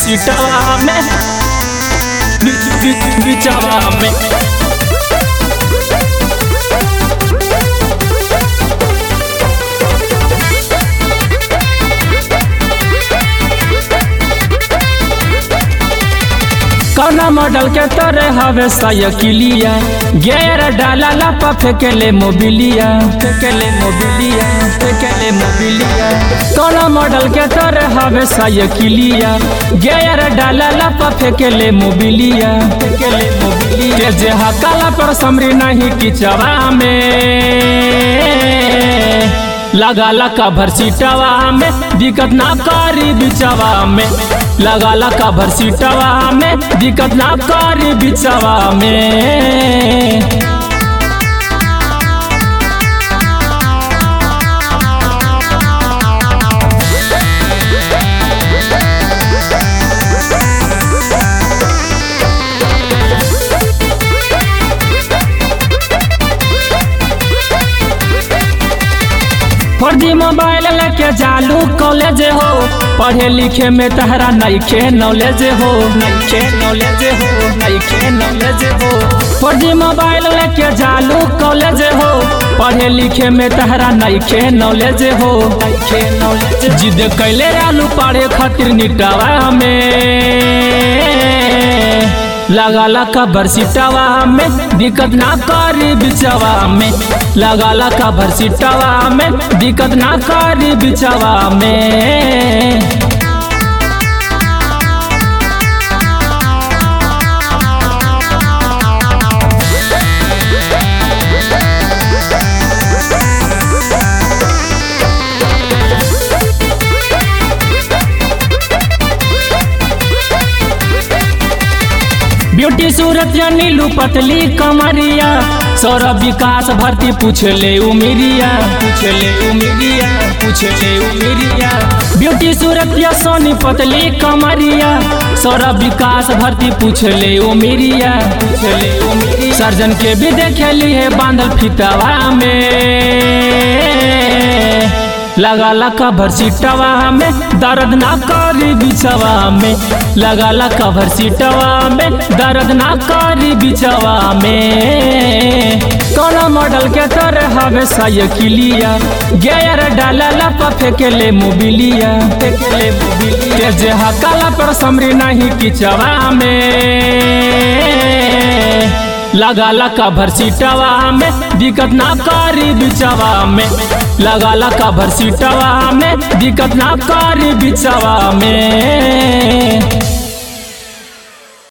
सीटवा में बि- बि- बिचवा में कौना मॉडल के तोरे हवे साइकिलिया गेर डाला लापा फेंकेले मोबिलिया फेंकेले मोबिलिया फेंकेले मोबिलिया कौना मॉडल के तोरे हवे साइकिलिया गेर डाला लापा फेंकेले मोबिलिया फेंकेले मोबिलिया के जे हकाला पर समरी नहीं किचवा में लगा लका भर सीटवा में दिक्कत ना करी बिचवा में लगा लका भर सीटवा में दिक्कत ना करी बिचवा में फर्जी मोबाइल लेके जालू कॉलेज हो पढ़े लिखे में तहरा नईखे नॉलेज हो नईखे नॉलेज हो नईखे नॉलेज हो फर्जी मोबाइल लेके जालू कॉलेज हो पढ़े लिखे में तहरा नईखे नॉलेज हो नईखे नॉलेज जिद कैले आलू पढ़े खातिर निटावा में लगा लका बरसीटवा में दिक्कत ना करी बिचवा में लगा लका बरसीटवा में दिक्कत ना करी बिचवा में ब्यूटी सूरत या नीलू पतली कमरिया सौरभ विकास भर्ती पूछ ले उमिरिया पूछ ले उमिरिया पूछ ले उमिरिया ब्यूटी सूरत या सोनी पतली कमरिया सौरभ विकास भर्ती पूछ ले उमिरिया पूछ ले उमिरिया सर्जन के भी देखे लिए बांधल फितवा में लगा लका भर सीटवा में दर्द ना करी बिचवा में लगा लका भर सीटवा में दर्द ना करी बिचवा में कौन मॉडल के तोरे हवे साइकिलिया गेयर डाला लपा फेंकेले मोबिलिया फेंकेले मोबिलिया के जे हकाला पर समरी नहीं किचवा में लगा लका भर सीटवा में दिक्कत ना करी बिचवा में लगा लका भर सीटवा में दिक्कत ना करी बिचवा में